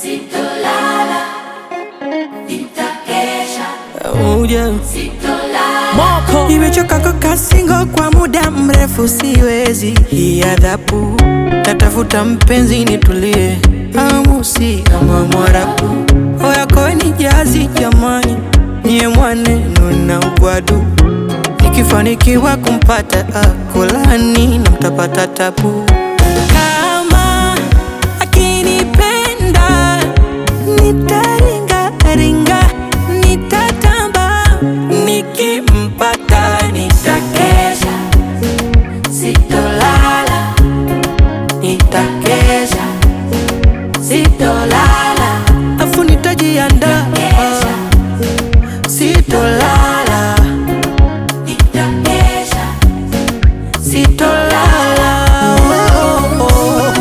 Sitolala, nitakesha, Oh, yeah. sitolala, Nimechoka kukaa single kwa muda mrefu, siwezi hii adhabu. Natafuta mpenzi nitulie, amu si kama Mwarabu. Oya koe ni jazi jamani, niye mwaneno na ugwadu. Nikifanikiwa kumpata akolani na mtapata tabu. Kama akinipenda nitaringa ringa, nitatamba nikimpata nitakesha, sitolala, nitakesha sitolala, afu nitajiandaa, kesha, sitolala nitakesha, sitolala. Oh, oh, oh.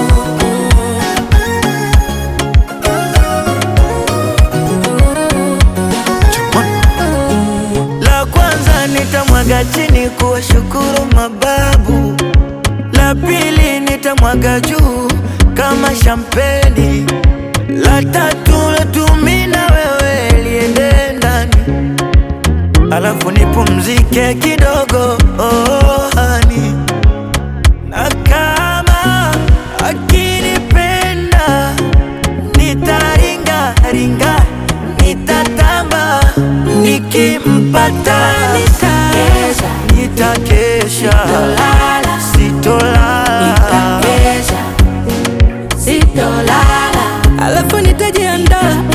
La kwanza nitamwaga chini kuwashukuru mababu, la pili nitamwaga juu kama shampeni, la tatu latumi na wewe liende ndani, alafu nipumzike kidogo oh, hani na kama akinipenda nitaringa ringa nitatamba nikimpata kesha, nitakesha Sitolala. sitolala nitakesha, sitolala, alafu nitajiandaa